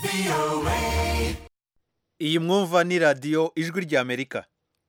iyi mwumva ni radiyo ijwi ry'amerika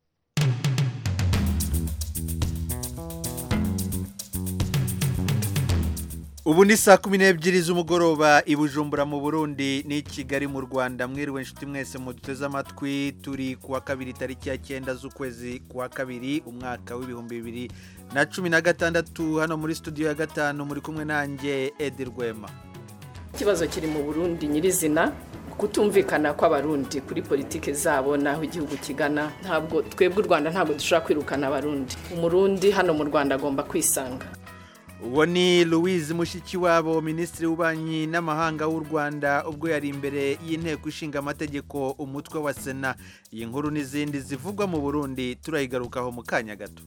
ubu ni saa kumi n'ebyiri z'umugoroba i bujumbura mu burundi n'i kigali mu rwanda mwiriwe inshuti mwese muduteze amatwi turi ku wa kabiri tariki ya cyenda z'ukwezi kwa kabiri umwaka w'ibihumbi bibiri na cumi na gatandatu hano muri studio ya gatanu muri kumwe nanjye edi rwema ikibazo kiri mu burundi nyirizina kutumvikana kw'abarundi kuri politiki zabo n'aho igihugu kigana ntabwo twebwe u rwanda ntabwo dushobora kwirukana abarundi umurundi hano mu rwanda agomba kwisanga uwo ni louise mushikiwabo minisitiri w'ububanyi n'amahanga w'u rwanda ubwo yari imbere y'inteko ishinga amategeko umutwe wa sena iyi nkuru n'izindi zivugwa mu burundi turayigarukaho mu kanya gato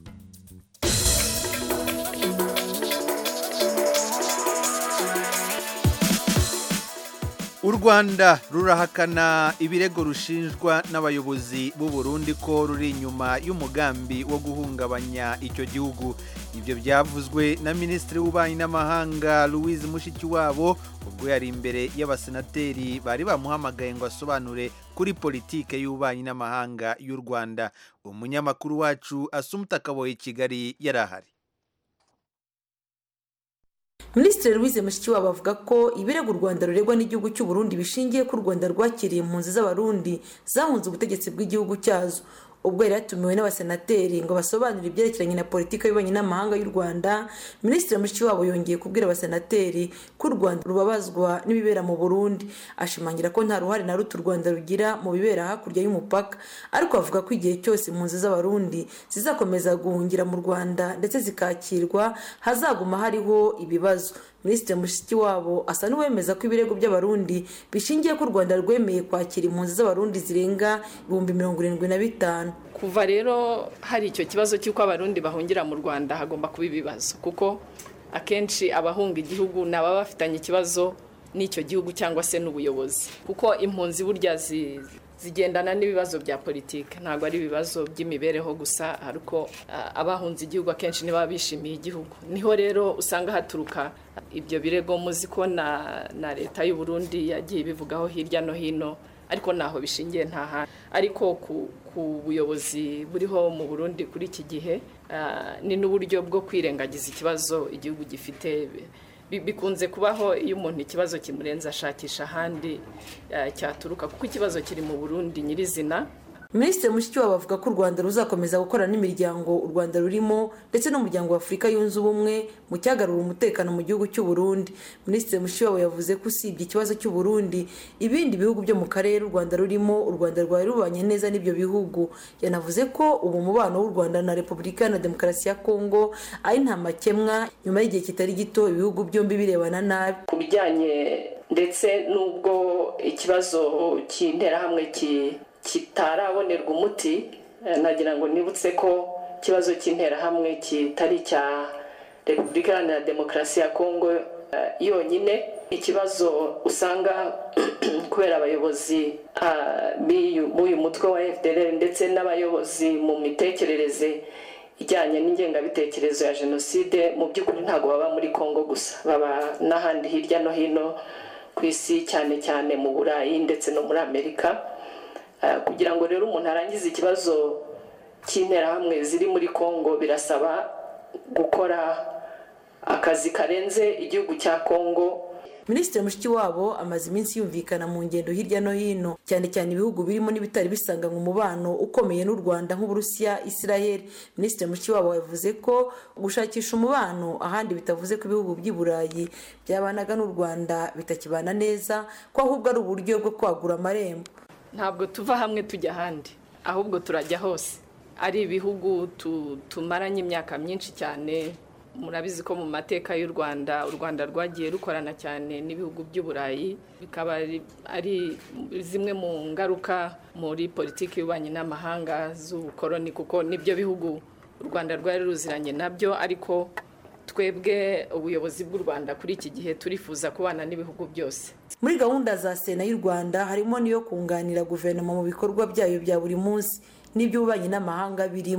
u rwanda rurahakana ibirego rushinjwa n'abayobozi b'u Burundi ko ruri inyuma y'umugambi wo guhungabanya icyo gihugu ibyo byavuzwe na minisitiri w'ububanyi n'amahanga louise mushikiwabo ubwo yari imbere y'abasenateri bari bamuhamagaye ngo asobanure kuri politike y'ububanyi n'amahanga y'u rwanda umunyamakuru wacu asumuta akaboye kigali yari ahari minisitiri louise mushikiwabo avuga ko ibirego u rwanda ruregwa n'igihugu cy'u Burundi bishingiye ko u rwanda rwakiriye impunzi z'abarundi zahunze ubutegetsi bw'igihugu cyazo ubwo yari yatumiwe n'abasenateri ngo basobanure ibyerekeranye na politiki y'ububanyi n'amahanga y'u rwanda minisitiri mushikiwabo yongeye kubwira abasenateri ko u rwanda rubabazwa n'ibibera mu burundi ashimangira ko nta ruhare na ruto u rwanda rugira mu bibera hakurya y'umupaka ariko avuga ko igihe cyose impunzi z'abarundi zizakomeza guhungira mu rwanda ndetse zikakirwa hazaguma hariho ibibazo minisitiri mushikiwabo asa n'uwemeza ko ibirego by'abarundi bishingiye ko u rwanda rwemeye kwakira impunzi z'abarundi zirenga ibihumbi mirongo irindwi na bitanu kuva rero hari icyo kibazo cy'uko abarundi bahungira mu rwanda hagomba kuba ibibazo kuko akenshi abahunga igihugu ni ababa bafitanye ikibazo n'icyo gihugu cyangwa se n'ubuyobozi kuko impunzi burya zigendana n'ibibazo bya politiki ntabwo ari ibibazo by'imibereho gusa ariko abahunze igihugu akenshi ntibaba bishimiye igihugu niho rero usanga haturuka ibyo birego muzi ko na leta y'u Burundi yagiye ibivugaho hirya no hino ariko ntaho bishingiye nta hantu ariko ku buyobozi buriho mu burundi kuri iki gihe ni n'uburyo bwo kwirengagiza ikibazo igihugu gifite bikunze kubaho iyo umuntu ikibazo kimurenze ashakisha ahandi cyaturuka kuko ikibazo kiri mu burundi nyirizina minisitiri mushikiwabo avuga ko u rwanda ruzakomeza gukorana n'imiryango u rwanda rurimo ndetse n'umuryango wa afurika yunze ubumwe mu cyagarura umutekano mu gihugu cy'u Burundi minisitiri mushikiwabo yavuze ko usibye ikibazo cy'u Burundi ibindi bihugu byo mu karere u rwanda rurimo u rwanda rwari rubanye neza n'ibyo bihugu yanavuze ko ubu umubano w'u rwanda na repubulika na demokarasi ya kongo ari nta makemwa nyuma y'igihe kitari gito ibihugu byombi birebana nabi ku bijyanye ndetse n'ubwo ikibazo cy'interahamwe ki kitarabonerwa umuti nagira ngo nibutse ko ikibazo cy'interahamwe kitari icya repubulika iharanira demokarasi ya kongo yonyine ikibazo usanga kubera abayobozi b'uyu mutwe wa fdr ndetse n'abayobozi mu mitekerereze ijyanye n'ingengabitekerezo ya jenoside mu by'ukuri ntabwo baba muri kongo gusa baba n'ahandi hirya no hino ku isi cyane cyane mu burayi ndetse no muri amerika kugira ngo rero umuntu arangize ikibazo cy'interahamwe ziri muri congo birasaba gukora akazi karenze igihugu cya congo minisitiri mushikiwabo amaze iminsi yumvikana mu ngendo hirya no hino cyane cyane ibihugu birimo n'ibitari bisanganywe umubano ukomeye n'u rwanda nk'uburusiya israel minisitiri mushikiwabo yavuze ko gushakisha umubano ahandi bitavuze ko ibihugu by'i burayi byabanaga n'u rwanda bitakibana neza ko ahubwo ari uburyo bwo kwagura amarembo ntabwo tuva hamwe tujya ahandi ahubwo turajya hose ari ibihugu tumaranye imyaka myinshi cyane murabizi ko mu mateka y'u rwanda u rwanda rwagiye rukorana cyane n'ibihugu by'uburayi bikaba ari zimwe mu ngaruka muri politiki y'ububanyi n'amahanga z'ubukoroni kuko nibyo bihugu u rwanda rwari ruziranye nabyo ariko twebwe ubuyobozi bw'u rwanda kuri iki gihe turifuza kubana n'ibihugu byose muri gahunda za sena y'u rwanda harimo n'iyo kunganira guverinoma mu bikorwa byayo bya buri munsi n'iby'ububanyi n'amahanga birimo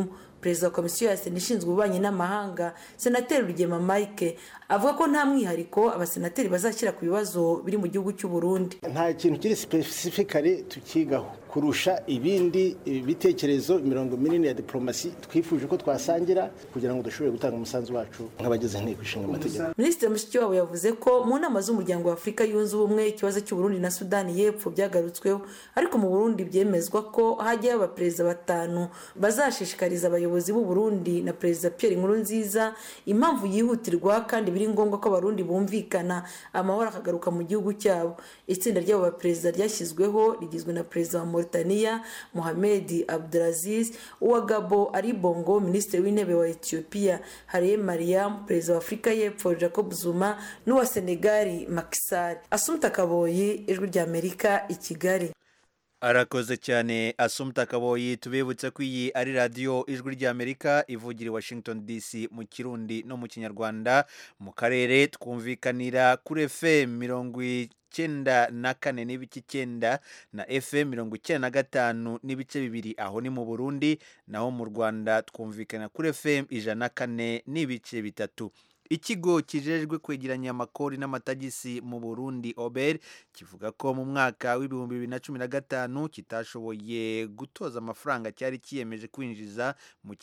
perezida wa komisiyo ya sena ishinzwe ububanyi n'amahanga senateri rugema mike avuga ko nta mwihariko abasenateri bazashyira ku bibazo biri mu gihugu cy'u Burundi nta kintu kiri sipesifikare tukigaho kurusha ibindi bitekerezo imirongo minini ya diplomasi twifuje ko twasangira kugira ngo dushobore gutanga umusanzu wacu nk'abagize inteko ishinga amategeko minisitiri mushikiwabo yavuze ko mu nama z'umuryango wa afurika yunze ubumwe ikibazo cy'uburundi na sudani y'epfo byagarutsweho ariko mu burundi byemezwa ko hajyayo abaperezida batanu bazashishikariza abayobozi b'u Burundi na perezida pierre nkurunziza impamvu yihutirwa kandi biri ngombwa ko abarundi bumvikana amahoro akagaruka mu gihugu cyabo itsinda ry'abo baperezida ryashyizweho rigizwe na perezida wa mauritania mohamed abdulaziz uwa gabo ari bongo minisitiri w'intebe wa ethiopia hariye mariam perezida wa afurika y'epfo jacob zuma n'uwa senegali makisari asumta kaboyi ijwi ry'amerika i kigali arakoze cyane asumta kaboyi tubibutse ko iyi ari radiyo ijwi ry'amerika ivugira i washington dc mu kirundi no mu kinyarwanda mu karere twumvikanira kuri fm mirongo icyenda na kane n'ibice icyenda na fm mirongo icyenda na gatanu n'ibice bibiri aho ni mu burundi naho mu rwanda twumvikana kuri fm ijana na kane n'ibice bitatu ikigo kijejwe kwegeranya amakori n'amatagisi mu burundi ober kivuga ko mu mwaka w'ibihumbi bibiri na cumi na gatanu kitashoboye gutoza amafaranga cyari kiyemeje kwinjiza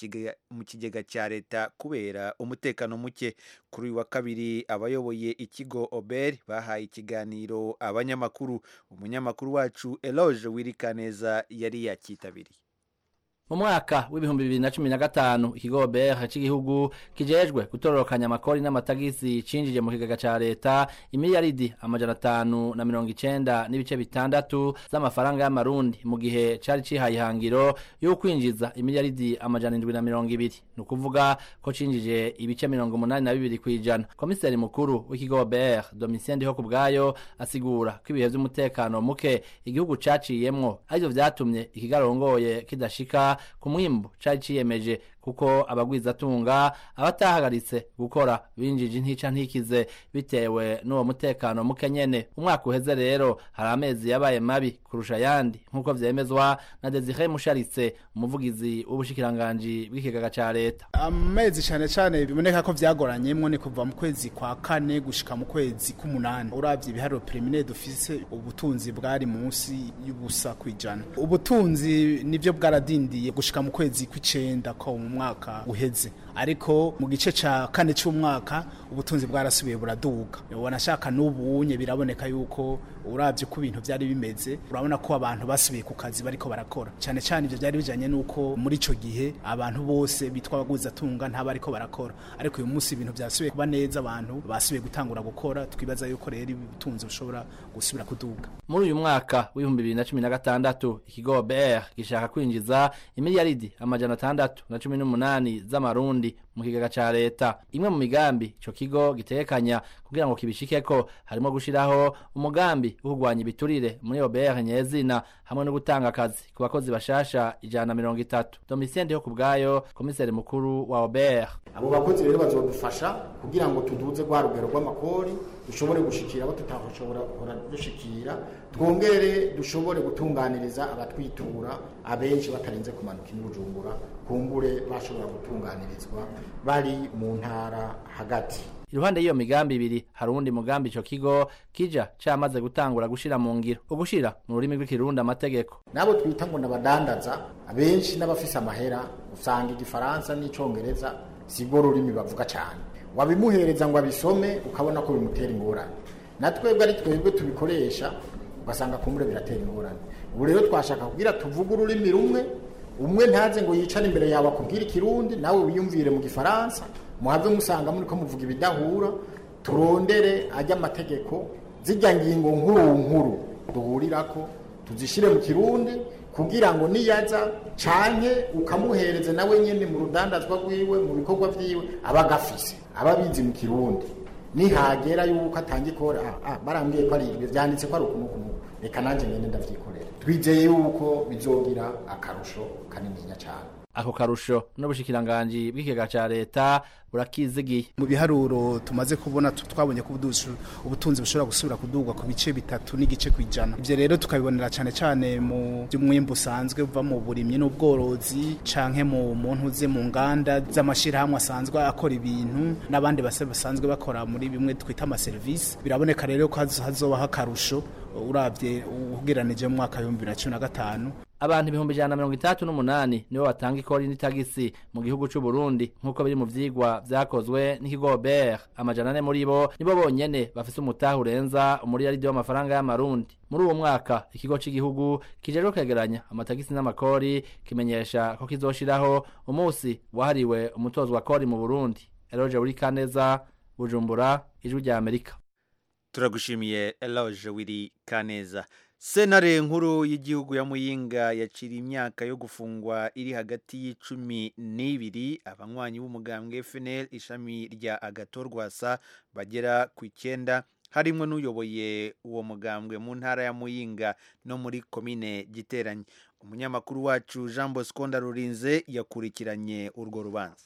mu kigega cya leta kubera umutekano muke kuri uyu wa kabiri abayoboye ikigo ober bahaye ikiganiro abanyamakuru umunyamakuru wacu eloge wirikaneza yari yakitabiriye mu mwaka w'ibihumbi bibiri na cumi na gatanu ikigo BR cy'igihugu kijejwe gutororokanya amakori n'amatagisi cinjije mu kigega ca leta imiliyaridi amajana atanu na mirongo icenda n'ibice bitandatu z'amafaranga y'amarundi mu gihe cari cihaye ihangiro yo kwinjiza imiliyaridi amajana indwi na mirongo ibiri ni ukuvuga ko cinjije ibice mirongo umunani na bibiri kw'ijana komiseri mukuru w'ikigo BR Domitien Ndiho kubwayo asigura ko ibihe vy'umutekano muke igihugu caciyemwo arivyo vyatumye ikigarongoye kidashika ku mwimbu cari ciyemeje kuko abagwizatunga abatahagaritse gukora binjije intica ntikize bitewe n'uwo mutekano muke nyene umwaka uheze rero hari amezi yabaye mabi kurusha ayandi nk'uko vyemezwa na Desire Musharitse umuvugizi w'ubushikiranganji bw'ikigaga ca leta amezi cane cane biboneka ko vyagoranyemwo ni kuva mu kwezi kwa kane gushika mu kwezi k'umunani uravye ibiharuro preliminaire dufise ubutunzi bwari munsi y'ubusa kwijana ubutunzi nivyo bwaradindiye gushika mu kwezi kw'icenda ko mu mwaka uheze ariko mu gice ca kane c'umwaka ubutunzi bwarasubiye buraduga wanashaka n'ubunye biraboneka yuko uravye ko ibintu vyari bimeze urabona ko abantu basubiye ku kazi bariko barakora cyane cyane ivyo byari bijanye nuko muri ico gihe abantu bose bitwa abaguzatunga nta bariko barakora ariko uyu munsi ibintu vyasubiye kuba neza abantu basubiye gutangura gukora twibaza yuko rero ubutunzi bushobora gusubira kuduga muri uyu mwaka w'ibihumbi bibiri na cumi na gatandatu ikigo BR gishaka kwinjiza imiliyaridi amajana atandatu na cumi n'umunani z'amarundi mu kigega ca leta imwe mu migambi ico kigo gitekanya kugira ngo kibishikeko harimo gushiraho umugambi wo kurwanya ibiturire muri OBR nyezina hamwe no gutanga akazi ku bakozi bashasha ijana na mirongo itatu Domitien Ndiho kubwayo komiseri mukuru wa OBR abo bakozi rero bazodufasha kugira ngo tuduze rwa rugero rw'amakori dushobore gushikira abo tutashobora gukora dushikira twongere dushobore gutunganiriza abatwitura abenshi batarinze kumanuka ibujumbura kumbure bashobora gutunganirizwa bari mu ntara hagati iruhande y'iyo migambi ibiri hari uwundi mugambi ico kigo kija camaze gutangura gushira mu ngiro ugushira mu rurimi rw'ikirundi amategeko nabo twita ngo nabadandaza abenshi n'abafise amahera usanga igifaransa n'icongereza sibwo rurimi bavuga cyane wabimuhereza ngo abisome ukabona ko bimutera ingorane na twebwe ari twebwe tubikoresha ugasanga kumbure biratera ingorane ubu rero twashaka kugira tuvuge ururimi rumwe umwe ntaze ngo yicare imbere yawe akubwire ikirundi nawe wiyumvire mu gifaransa muhave musanga muri ko muvuga ibidahura turondere ajya amategeko zijya ngingo nkuru nkuru duhurirako tuzishyire mu kirundi kugira ngo niyaza canke ukamuhereze nawe nyene mu rudandazwa rwiwe mu bikorwa vyiwe aba agafise aba abizi mu kirundi nihagera yuko atangikora ah, ah, barambwiye ko ari ibyo vyanditse ko ari ukumukumu reka nanje nyene ndavyikorera twizeye yuko bizogira akarusho kanininya cane ako karusho n'ubushikiranganji bw'ikigega ca leta burakizigiye mu biharuro tumaze kubona tu- twabonye ko ubuduzi- ubutunzi bushobora gusubira kudugwa ku bice bitatu n'igice kwijana ivyo rero tukabibonera cane cane mu by'umwimbu usanzwe uva mu burimyi n'ubworozi canke mu muntu uze mu nganda z'amashirahamwe asanzwe akora ibintu n'abandi base basanzwe bakora muri bimwe twita amaserivisi biraboneka rero ko hazo- hazobaho akarusho uravye ugereranije mu mwaka w'ibihumbi bibiri na cumi na gatanu abantu ibihumbi ijana na mirongo itandatu n'umunani nibo batanga ikori n'itagisi mu gihugu c'u Burundi nk'uko biri mu vyigwa vyakozwe n'ikigo BER amajana ane muri bo nibo bonyene bafise umutahe urenza umuriyaridi w'amafaranga y'amarundi muri uwo mwaka ikigo c'igihugu kijejwe kwegeranya amatagisi n'amakori kimenyesha ko kizoshiraho umunsi wahariwe umutozwa kori mu Burundi Eloge Burikaneza Bujumbura ijwi rya Amerika turagushimiye eloge wiri kaneza senare nkuru y'igihugu ya muyinga yacira imyaka yo gufungwa iri hagati y'icumi n'ibiri abanywanyi b'umugambwe fnl ishami rya agatorwasa bagera ku icyenda harimo n'uyoboye uwo mugambwe mu ntara ya muyinga no muri komine giteranye umunyamakuru wacu jean bosco ndarurinze yakurikiranye urwo rubanza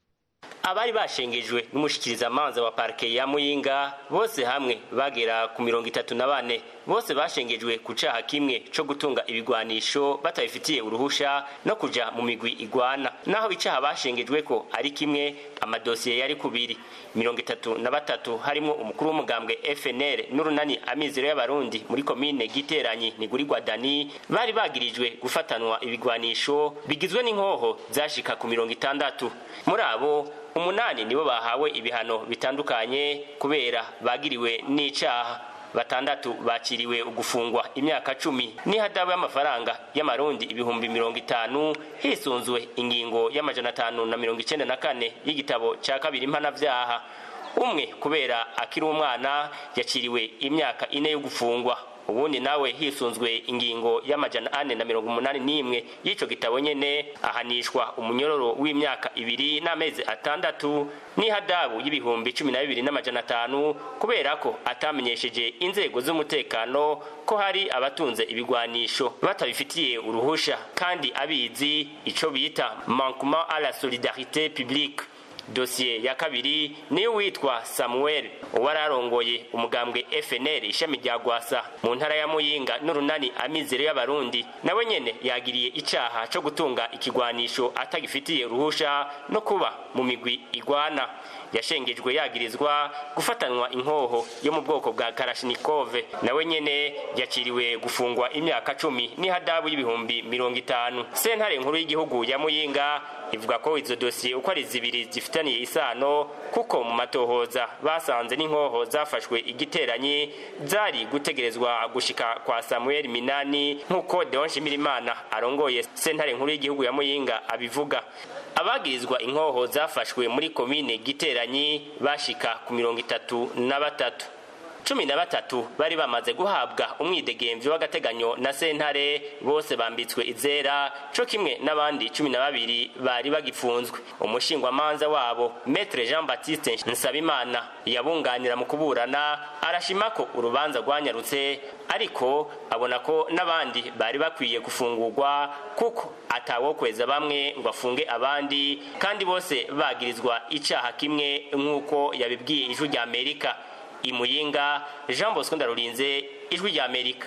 abari bashengejwe n'umushikirizamanza wa parike ya muyinga bose hamwe bagera ku mirongo itatu na bane bose bashengejwe ku caha kimwe co gutunga ibigwanisho batabifitiye uruhusha no kuja mu migwi igwana naho icaha bashengejweko ari kimwe amadosiye yari kubiri mirongo itatu na batatu harimwo umukuru w'umugambwe fnr n'urunani amizero y'abarundi muri komine giteranyi nigurirwa dani bari bagirijwe gufatanwa ibigwanisho bigizwe n'inkoho zashika ku mirongo itandatu muri abo umunani nibo bahawe ibihano bitandukanye kubera bagiriwe n'icaha batandatu bakiriwe ugufungwa imyaka cumi n'ihadabu y'amafaranga y'amarundi ibihumbi mirongo itanu hisunzwe ingingo y'amajana atanu na mirongo icenda na kane y'igitabo ca kabiri mpanavyaha umwe kubera akiri umwana yaciriwe imyaka ine yo gufungwa ubundi nawe hisunzwe ingingo y'amajana ane na mirongo umunani n'imwe y'ico gitabo nyene ahanishwa umunyororo w'imyaka ibiri n'amezi atandatu n'ihadabu y'ibihumbi cumi na bibiri n'amajana atanu kubera ko atamenyesheje inzego z'umutekano ko hari abatunze ibigwanisho batabifitiye uruhusha kandi abizi ico bita manquement à la solidarité publique dosiye ya kabiri niyo witwa samuel uwari arongoye umugambwe fnr ishami rya gwasa mu ntara ya muyinga n'urunani amizero y'abarundi nawe nyene yagiriye icaha co gutunga ikigwanisho atagifitiye ruhusha no kuba mu migwi igwana yashengejwe yagirizwa gufatanwa inkoho yo mu bwoko bwa karashinikove nawe nyene yakiriwe gufungwa imyaka cumi n'ihadabu y'ibihumbi mirongo itanu sentare nkuru y'igihugu ya muyinga ivuga ko izo dosiye uko ari zibiri zifitaniye isano kuko mu matohoza basanze n'inkoho zafashwe igiteranyi zari gutegerezwa gushika kwa samuel minani nk'uko deon shimirimana arongoye sentare nkuru y'igihugu ya muyinga abivuga abagirizwa inkoho zafashwe muri komine giteranyi bashika ku mirongo itatu na batatu cumi na batatu bari bamaze guhabwa umwidegemvyo w'agateganyo na sentare bose bambitswe izera co kimwe n'abandi cumi na babiri bari bagifunzwe umushingwamanza wabo metre jean baptiste nsabimana yabunganira mu kuburana arashima ko urubanza rwanyarutse ariko abona ko n'abandi bari bakwiye gufungurwa kuko atawokweza bamwe ngo afunge abandi kandi bose bagirizwa icaha kimwe nk'uko yabibwiye ijwi rya amerika imuyinga jean bosco ndarurinze ijwi rya amerika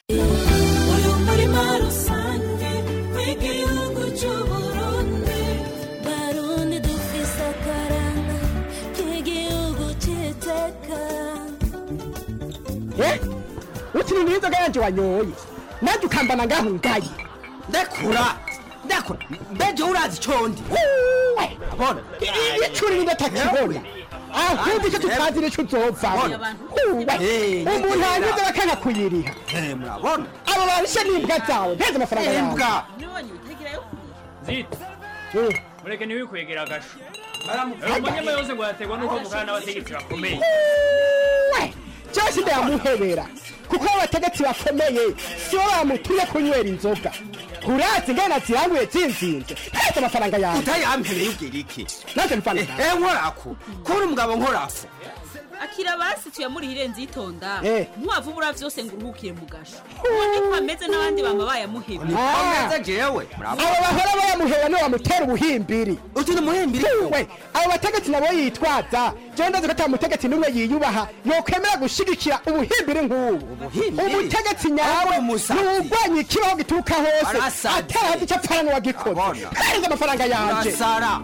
uyu murima rusange w'igihugu cy'uburundi barundi dufise akaranga k'igihugu cy'iteka utiri n'inzoga yanje wanyoye nanjye ukambana ngaho ngaye ndekura ndekura mbeje urazi condi bona icuri n'indatakibona ahubwo icyo tutazi nicyo uzovamo umuntu anyuze bakanga kuyiriha murabona abo barishe n'imbwa zawe mpeze amafaranga yawe imbwa zita mureke ntiwikwegera agasho umunyama yose ngo yategwa n'uko mukana n'abategetsi bakomeye cyose ndayamuhebera kuko abategetsi bakomeye si bo bamutumye kunywera inzoga urazi ingana ziranguye zinzinze mpeze amafaranga yawe utayampereye ubwira iki nanjye mfana eh nkorako kuri umugabo nkorako akira basi tuyamurihire nzitonda Eh. ntiwavubura vyose ngo uruhukire mu gasho ubundi ko ameze n'abandi bama bayamuhebye Ah. jewe abo bahora bayamuhera niwe bamutera ubuhimbiri uti ni umuhimbiri we abo bategetsi nabo yitwaza jewe ndazi ko ata mutegetsi n'umwe yiyubaha yokwemera gushigikira ubuhimbiri nk'ubu umutegetsi nyawe ni uwurwanya ikibaho gituruka hose Arasaze. atarazi icyo apfana n'uwagikoze kandi amafaranga yanje urasara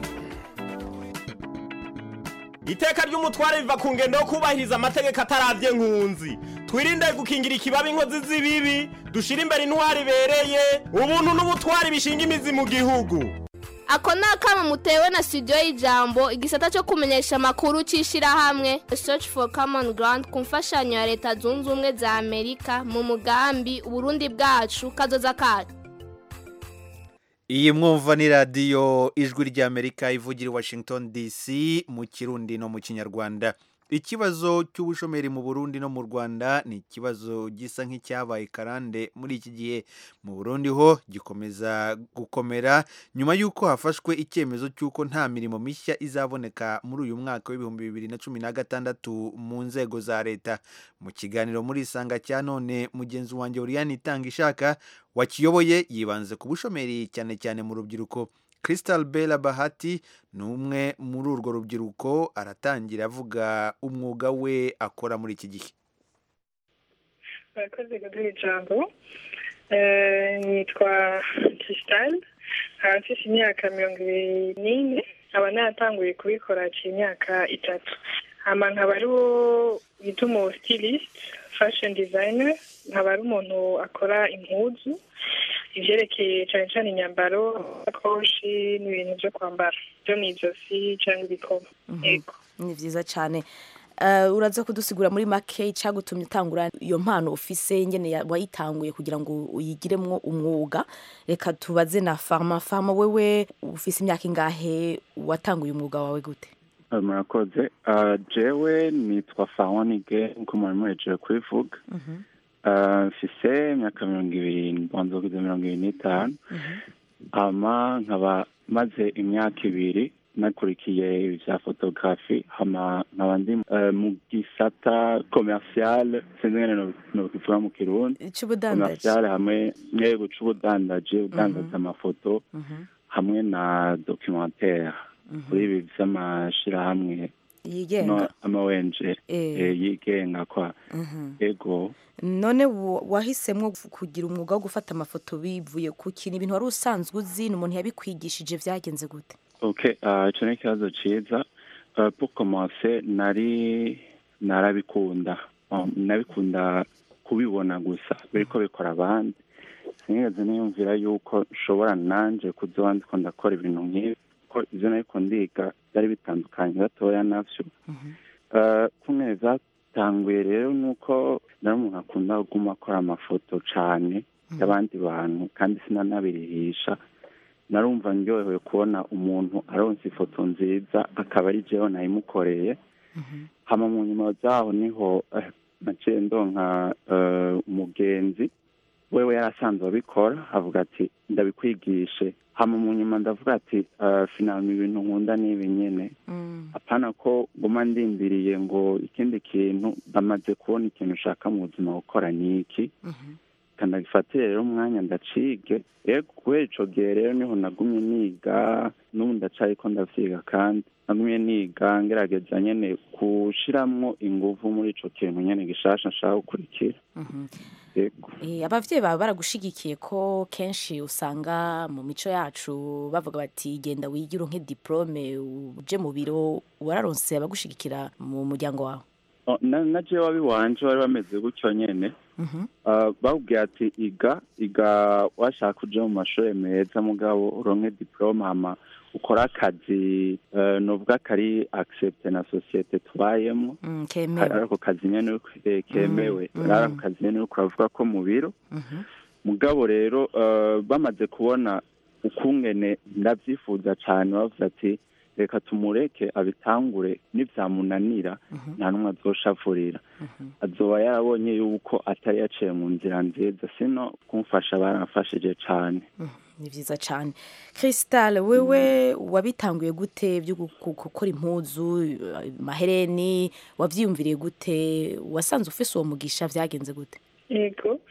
iteka ry'umutware riva ku ngendo yo kubahiriza amategeko ataravye nkunzi twirinde gukingira ikibabi inkozi z'ibibi dushire imbere intwari ibereye ubuntu n'ubutwari bishinga imizi mu gihugu ako ni akama mutewe na studio y'ijambo igisata cyo kumenyesha amakuru cy'ishyirahamwe search for common ground ku mfashanyo ya leta zunze ubumwe za amerika mu mugambi uburundi bwacu kazoza kacu iyi mwumva ni radiyo ijwi ry'amerika ivugira i washington dc mu kirundi no mu kinyarwanda ikibazo cy'ubushomeri mu burundi no mu rwanda ni ikibazo gisa nk'icyabaye karande muri iki gihe mu burundi ho gikomeza gukomera nyuma y'uko hafashwe icyemezo cy'uko nta mirimo mishya izaboneka muri uyu mwaka w'ibihumbi bibiri na cumi na gatandatu mu nzego za leta mu kiganiro muri isanga cya none mugenzi wanjye uriyani itanga ishaka wakiyoboye yibanze ku bushomeri cyane cyane mu rubyiruko Crystal Bella Bahati ni umwe muri urwo rubyiruko aratangira avuga umwuga we akora muri iki gihe murakoze kuduha ijambo Eh, nitwa Crystal nkaba mfite imyaka mirongo ibiri n'ine nkaba naratanguye kubikora haciye imyaka itatu hama nkaba ari wo bita umu stylist fashion designer nkaba ari umuntu akora impuzu ivyerekeye cane cane inyambaro akoshi n'ibintu vyo kwambara vyo mw'izosi canke ibikomo yego ni vyiza cyane Eh, uraza kudusigura muri make icyagutumye utangura iyo mpano ufise ngene ya- wayitanguye kugira ngo uyigiremwo umwuga reka tubaze na farma farma wewe ufise imyaka ingahe watanguye umwuga wawe gute Uh, murakoze Uh, jewe nitwa fawonige nkuko mwari muhejeje kubivuga Uh, mfise imyaka mirongo ibiri mbanza kugeza mirongo ibiri n'itanu hama nkaba maze imyaka ibiri nakurikiye ibya fotografi hama nkaba ndi uh, mu gisata commercial sinzi ngene no- nokivuga mu kirundi cy'ubudandaji commercial hamwe yego c'ubudandaji udandaza amafoto hamwe na documentaire kuri ibi vy'amashirahamwe yigenga no ama ONG Eh. eh, yigenga kwa Mhm. ego none wa- wahisemwo kugira umwuga wo gufata amafoto bivuye ku kintu ibintu wari usanzwe uzi ni umuntu yabikwigishije vyagenze gute okay uh, ico ni ikibazo ciza uh, pour commencer nari narabikunda um, nabikunda kubibona gusa biriko bikora abandi sinigeze niyumvira yuko nshobora nanje kuzoba ndiko ndakora ibintu nk'ibi ko ivyo nariko ndiga byari bitandukanye gatoya navyo uh, kumwe zatanguye rero nuko nari umuntu akunda kuguma akora amafoto cane y'abandi bantu kandi sinanabirihisha narumva ndyohewe kubona umuntu aronse ifoto nziza akaba ari jewe nayimukoreye hama mu nyuma zaho niho eh, naciye ndonka eh, umugenzi wewe yarasanzwe abikora avuga ati ndabikwigishe hama mu nyuma ndavuga ati uh, finalme ibintu nkunda n'ibi nyene apana ko nguma ndindiriye ngo ikindi kintu ndamaze kubona ikintu ushaka mu buzima gukora ni iki kanagifatire rero umwanya ndacige rero kubera ico gihe rero niho nagumye niga n'ubu ndacariko ndavyiga kandi nagumye niga ngerageza nyene gushiramwo inguvu muri ico kintu nyene gishasha nshaka gukurikira yego Eh, abavyeyi bawe baragushigikiye ko kenshi usanga mu mico yacu bavuga bati genda wigire nke diplome uje mu biro wararonse abagushigikira mu muryango wawe Oh, na na jewe wabiwanje bari bameze gutyo nyene Uh, bakubwiye ati iga iga washaka kuja mu mashuri meza mugabo uronke diplome hama ukora akazi uh, novuga kari accepte na societe tubayemo Mm, kemewe ari ako kazi nyene uriko- eh, kemewe Mm, ari mm. ako kazi nyene uriko uravuga ko mu biro mugabo rero uh, bamaze kubona ukungene ndavyifuza cane bavuze ati reka tumureke abitangure nivyamunanira nta n'umwe azoshavurira azoba yarabonye yuko atari yaciye mu nzira nziza sino kumfasha baramfashije cane ni byiza cyane Crystal wewe wabitanguye gute byo gu- gu- gukora impuzu eh, mahereni wabyiyumviriye gute wasanze ufise uwo mugisha byagenze gute yego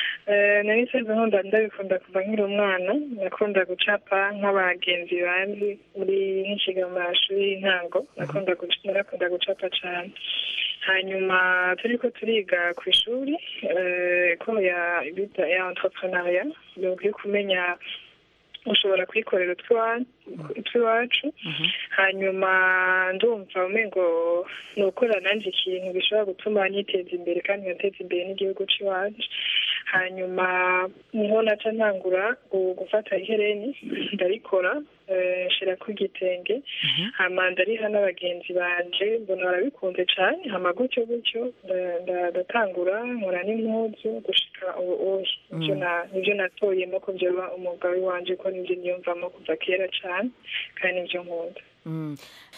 Eh, nari nsanzwe nkunda ndabikunda kuva nkiri umwana nakunda gucapa nk'abagenzi banzi muri nk'inshiga mu mashuri y'intango nakunda guc- narakunda gucapa cyane hanyuma turiko turiga ku ishuri eh, ko ya bita ya entrepreneuria yo kumenya ushobora kwikorera utwa- utw'iwacu hanyuma ndumva umengo ni ukora nanjye ikintu gishobora gutuma niteza imbere kandi ngateza imbere n'igihugu cy'iwacu hanyuma niho naca ntangura gu- gufata ihereni ndarikora eh, nshirako igitenge hama ndariha n'abagenzi banje mbona barabikunze cane hama gutyo gutyo nda- nda- ndatangura nkora n'impuzu gushika ubu ubu nivyo na- nivyo natoyemo ko vyoba umwuga w'iwanje ko nivyo niyumvamo kuva kera cane kandi nivyo nkunda Mm.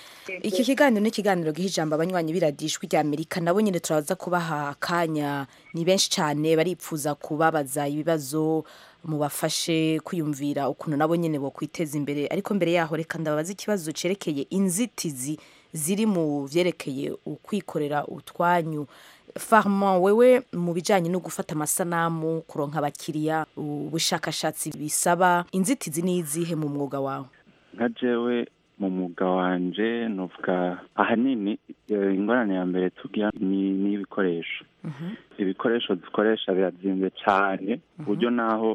iki kiganiro ni ikiganiro giha ijambo abanywanyi biradishwi rya amerika nabo nyine turaza kubaha akanya ni benshi cyane baripfuza kubabaza ibibazo mubafashe kwiyumvira ukuntu nabo nyine bokwiteza imbere ariko mbere yaho reka ndababaza ikibazo cerekeye inzitizi ziri mu vyerekeye ukwikorera utwanyu farman wewe mu bijanye no gufata amasanamu kuronka abakiriya ubushakashatsi bisaba inzitizi ni izihe mu mwuga wawe nka jewe mu mwuga wanje nuvuga ahanini eh, ingorane ya mbere tugira ni ni ibikoresho ibikoresho dukoresha birazimvye cane ku buryo naho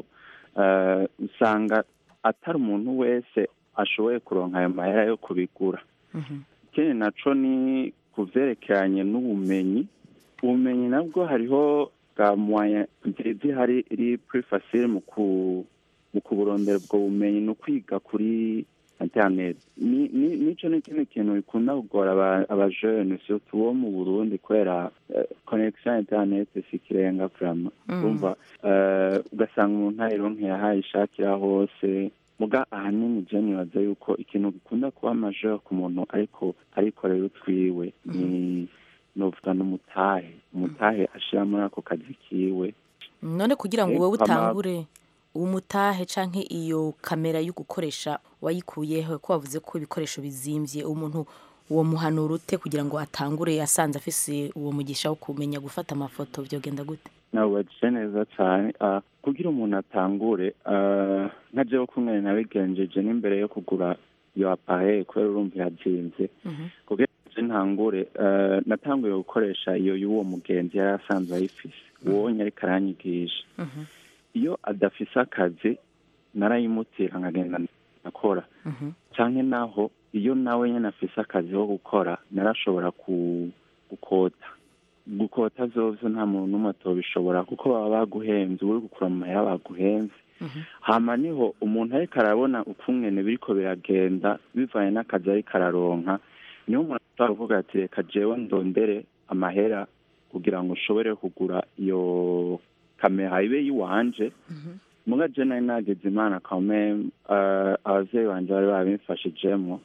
eh, usanga atari umuntu wese ashoboye kuronka ayo mahera yo kubigura ikindi naco ni ku vyerekeranye n'ubumenyi ubumenyi nabwo hariho bwa moyen zihari iri plus facile mu ku mu kuburondera ubwo bumenyi ni ukwiga kuri internet ni ni- nico ni ikindi kintu bikunda kugora aba- abajene surtout bo mu burundi kubera eh, connection ya internet sikirenga vraiment Mm. urumva eh, ugasanga umuntu ayironkeye aho ayishakira hose muga ahanini je nibaza yuko ikintu gikunda kuba majeur ku muntu ariko arikorera utwiwe ni novuga n'umutahe umutahe ashira muri ako kazi kiwe none kugira ngo Eh, wowe hama- utangure umutahe canke iyo kamera yo gukoresha wayikuyeho ko wavuze ko ibikoresho bizimvye umuntu uwo muhanura ute kugira ngo atangure asanze afise uwo mugisha wo kumenya gufata amafoto vyogenda gute nabubajije neza cyane Ah, kugira umuntu atangure ah, nka jewe kumwe nabigenjeje n'imbere yo kugura iyo appareil kubera urumva irazimvye kugira ngo ntangure eh, natanguye gukoresha iyo y'uwo mugenzi yari asanzwe ayifise uwo ariko aranyigisha iyo adafise akazi narayimutira nkagenda nakora canke naho iyo nawe nyene afise akazi ko gukora narashobora ku gukota gukota vyovyo nta muntu n'umwe atobishobora kuko baba baguhenze uri gukura mu mahera baguhenze hama niho umuntu ariko arabona ukungene biriko biragenda bivanye n'akazi ariko araronka niho umuntu ashobora kuvuga ati reka jewe ndondere amahera kugira ngo nshobore kugura iyo kamera ibe yiwanje muga je nari nagize imana kame abavyeyi banje bari babimfashijemwo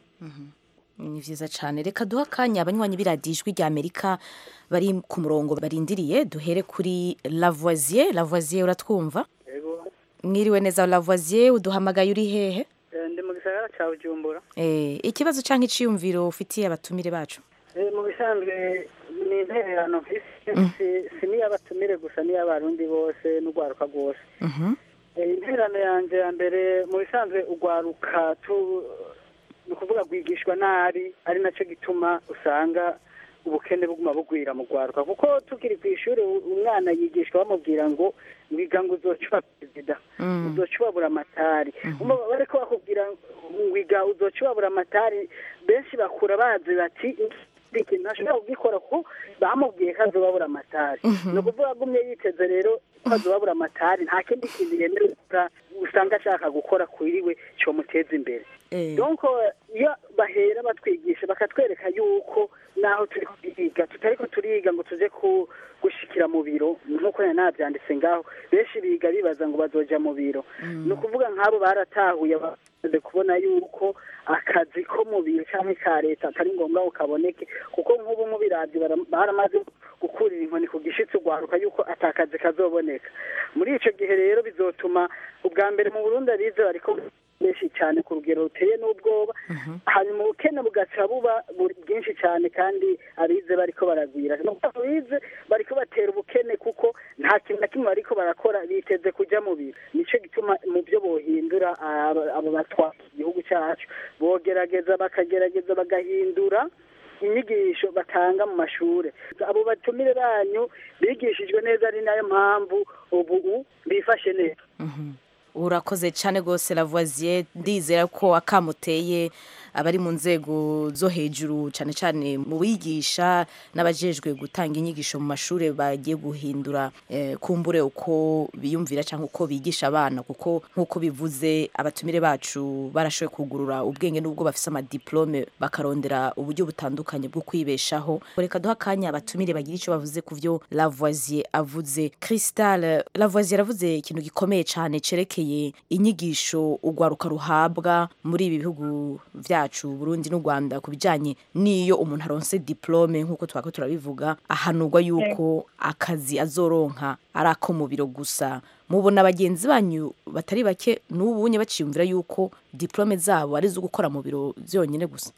ni vyiza cane reka duha akanya abanywanyi biradijwi rya amerika bari ku murongo barindiriye duhere kuri lavoisier lavoisier uratwumva mwiriwe neza lavoisier uduhamagaye uri hehe Eh, ndi mu gisagara ca bujumbura Eh, ikibazo canke iciyumviro ufitiye abatumire bacu Eh, mu bisanzwe ni intererano mfise si- si n'iy'abatumire gusa n'iy'abarundi bose n'urwaruka rwose Eh, intererano yanje ya mbere mu bisanzwe urwaruka tu ni ukuvuga rwigishwa nabi ari naco gituma usanga ubukene buguma bugwira mu rwaruka kuko tukiri ku ishuri u- umwana yigishwa bamubwira ngo wiga ngo uzoca uba perezida uzoca ubabura amatari Umva bariko bakubwira ngo wiga uzoca ubabura amatari benshi bakura bazi bati iki kintu ntashobora kugikora kuko bamubwiye ko azobabura amatari ni ukuvuga agumye yiteze rero ko azobabura amatari nta kindi kintu yemerewe gukora usanga ashaka gukora kuriwe comuteza imbere donc iyo bahera batwigisha bakatwereka yuko naho turi kwiga tutariko turiga ngo tuze ku gushikira mu biro nk'uko nari nabyanditse ngaho benshi biga bibaza ngo bazoja mu biro ni ukuvuga nk'abo baratahuye ba- tumaze kubona yuko akazi ko mu biro cyangwa ka leta atari ngombwa ngo kaboneke kuko nk'ubu mu birabyo bara- baramaze gukurira inkoni ku gishitsi ugwaruka yuko atakazi kazoboneka muri ico gihe rero bizotuma ubwa mbere mu burundi abize bariko benshi cyane ku rugero ruteye n'ubwoba hanyuma ubukene bugaca buba buri- bwinshi cyane kandi abize bariko baragwira nuko abize bariko batera ubukene kuko nta kintu na kimwe bariko barakora biteze kuja mu biro nico gituma mu byo bohindura aba aba batwara igihugu cyacu bogerageza bakagerageza bagahindura inyigisho batanga mu mashure abo batumire banyu bigishijwe neza ari nayo mpamvu ubu bifashe neza urakoze cyane rwose lavoisier ndizera ko akamuteye abari mu nzego zo hejuru cyane cyane mu bigisha n'abajejwe gutanga inyigisho mu mashuri bagiye guhindura eh, kumbure uko biyumvira cyangwa uko bigisha abana kuko nk'uko bivuze abatumire bacu barashoboye kugurura ubwenge n'ubwo bafise amadiplome bakarondera uburyo butandukanye bwo kwibeshaho reka duha akanya abatumire bagira icyo bavuze ku byo lavoisier avuze cristal lavoisier aravuze ikintu gikomeye cyane cerekeye inyigisho urwaruka ruhabwa muri ibi bihugu byacu burundi n'u rwanda ku bijyanye n'iyo umuntu aronse diplome nk'uko twako turabivuga ahanurwa yuko akazi azoronka ari ako mu biro gusa mubona bagenzi banyu batari bake n'ubunye baciyumvira yuko diplome zabo ari izo gukora mu biro byonyine gusa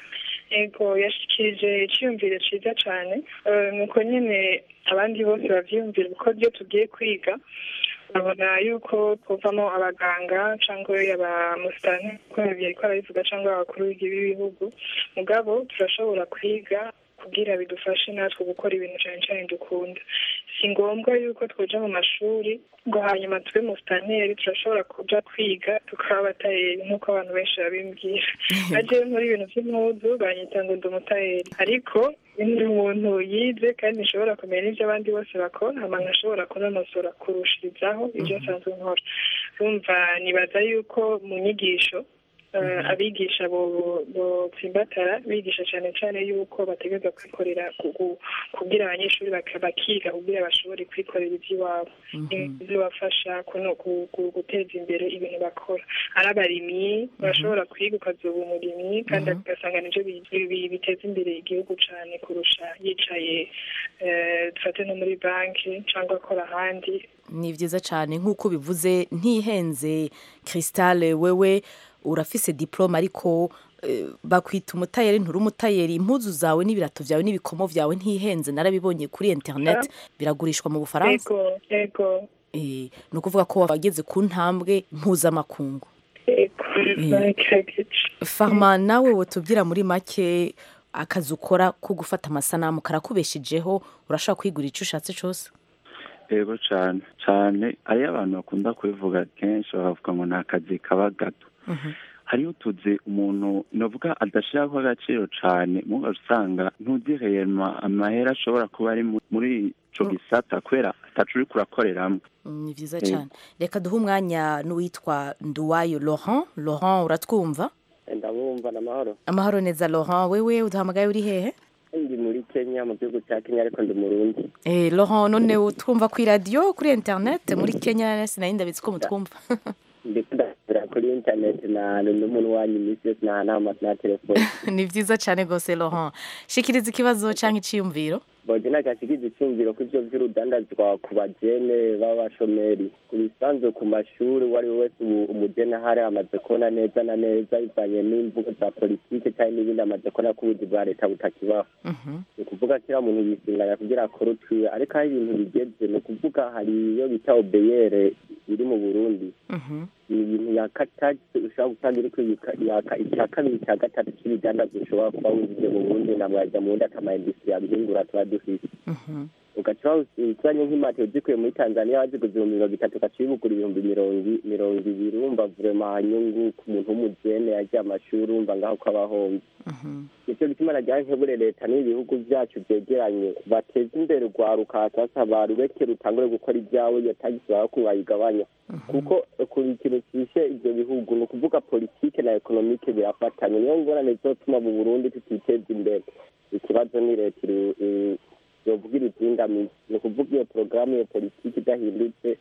ego yashikirije icyiyumviro cyiza cyane Eh, nuko nyine abandi bose bavyiyumvira kuko byo tugiye kwiga babona yuko tuvamo abaganga cyangwa abamusitani uko yariko arabivuga cyangwa abakuru b'ibihugu mugabo turashobora kwiga kugira bidufashe natwe gukora ibintu cyane cyane dukunda si ngombwa yuko twoja mu mashuri ngo hanyuma tube musitaneri turashobora kuja kwiga tukaba abatayeri nk'uko abantu benshi babimbwira ajewe muri ibintu by'impuzu banyita ngo ndi umutayeri ariko ndi umuntu yize kandi nshobora kumenya n'ibyo abandi bose bakora hama nkashobora kunonosora kurushirizaho ibyo nsanzwe nkora urumva nibaza yuko mu nyigisho eh, abigisha bo- botsimbatara bigisha cyane cyane yuko bategereza kwikorera ku- ku- kugira abanyeshuri baka- bakiga kugira bashobore kwikorera iby'iwabo bizobafasha kuno- ku- ku- guteza imbere ibintu bakora ari abarimyi barashobora kwiga ukazoba umurimyi kandi ugasanga nibyo bi- bi- biteza imbere igihugu cyane kurusha yicaye eh, dufate no muri banki cyangwa akora ahandi ni byiza cyane nk'uko bivuze ntihenze cristal wewe urafise diplome ariko eh, bakwita umutayeri nturi umutayeri impuzu zawe n'ibirato byawe n'ibikomo byawe ntihenze narabibonye kuri internet biragurishwa mu bufaransa ego ego Eh, ni ukuvuga ko wageze ku ntambwe mpuzamakungu ego Eh. baragerageje farma nawe wotubwira muri make akazi ukora ko gufata amasanamu karakubeshejeho urashobora kwigura icyo ushatse cyose yego cyane cyane hariyo abantu bakunda kubivuga kenshi bakavuga ngo ni akazi kaba gato hariyo utuzi umuntu navuga adashyiraho agaciro cyane muba usanga ntuzireyema amahera ashobora kuba ari mu- muri ico gisata kubera atacu uri kurakoreramo Mm, ni byiza Yego. cyane reka duhe umwanya n'uwitwa nduwayo laurent laurent uratwumva ndabumva n'amahoro amahoro neza laurent wewe uduhamagaye uri hehe ndi muri kenya mu gihugu cya kenya ariko ndi murundi Eh, laurent none utwumva ku iradiyo kuri internet muri kenya sinari ndabitse ko mutwumva ndetse ndasubira kuri interineti na n'umuntu wanyu iminsi yose nahanama na telefone ni byiza cyane rwose laurent shikiriza ikibazo cyangwa icyiyumviro boje nagasigiza icyumviro ko ivyo vy'urudandazwa ku bajene b'abashomeri ku bisanzwe ku mashuri uwo ari we wese ubu umujene ahari amaze kubona neza na neza bivanye n'imvugo za politike cyangwa n'ibindi amaze kubona ko ubuzi bwa leta butakibaho ni ukuvuga kiriya muntu yisinganya kugira akore utwiwe ariko aho ibintu bigeze ni ukuvuga hari iyo bita obeyere iri mu burundi ni ibintu yaka tagisi ushobora gutanga iri kwiyuka- yaka icya kabiri cya gatatu cy'ibidandazwa ushobora kuba winjije mu burundi na mwajya mu wundi akamayindisitiri yabihingura tuba dufite ugaca uzanye nk'imatiro zikuye muri tanzania waziguze ibihumbi mirongo itatu ugaca ubigura ibihumbi mirongo i- mirongo ibiri urumva vurema nyungu ku muntu w'umujene yagiye amashuri urumva ngaho ko aba ahombye nicyo gituma nagira nkebure leta n'ibihugu byacu byegeranye bateze imbere urwaruka sasa barureke rutangure gukora ibyawe iyo tagisi baba ko bayigabanya kuko ku ikintu cyishe ibyo bihugu ni ukuvuga politike na ekonomike birafatanye niyo ngorane zizotuma mu burundi tutiteza imbere ikibazo ni leta iri- iri- yovuga ibizingamizi ni ukuvuga iyo porogaramu iyo politiki idahindutse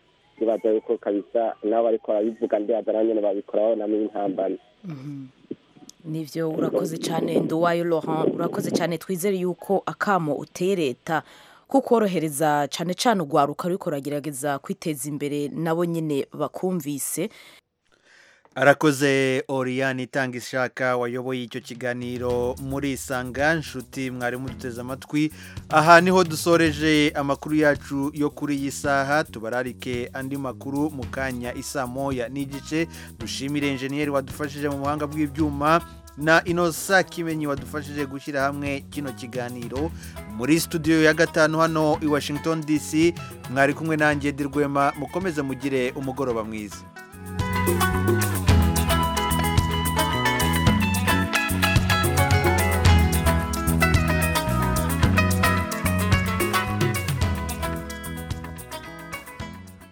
ndibaza yuko kabisa nabo ariko barabivuga ndibaza nabo nyene babikoraho namo intambamyi nivyo urakoze cyane nduwayo laurent urakoze cyane twizere yuko akamo uteye leta kukorohereza cyane cyane urwaruka ruriko ruragerageza kwiteza imbere nabo nyine bakumvise arakoze oriyani itanga ishaka wayoboye icyo kiganiro muri isanga nshuti mwari muduteze amatwi aha niho dusoreje amakuru yacu yo kuri iyi saha tubararike andi makuru mu kanya isa moya n'igice dushimire enjeniyeri wadufashije mu buhanga bw'ibyuma na inosa kimenyi wadufashije gushyira hamwe kino kiganiro muri studio ya gatanu hano i washington dc mwari kumwe nanjye dirwema mukomeze mugire umugoroba mwiza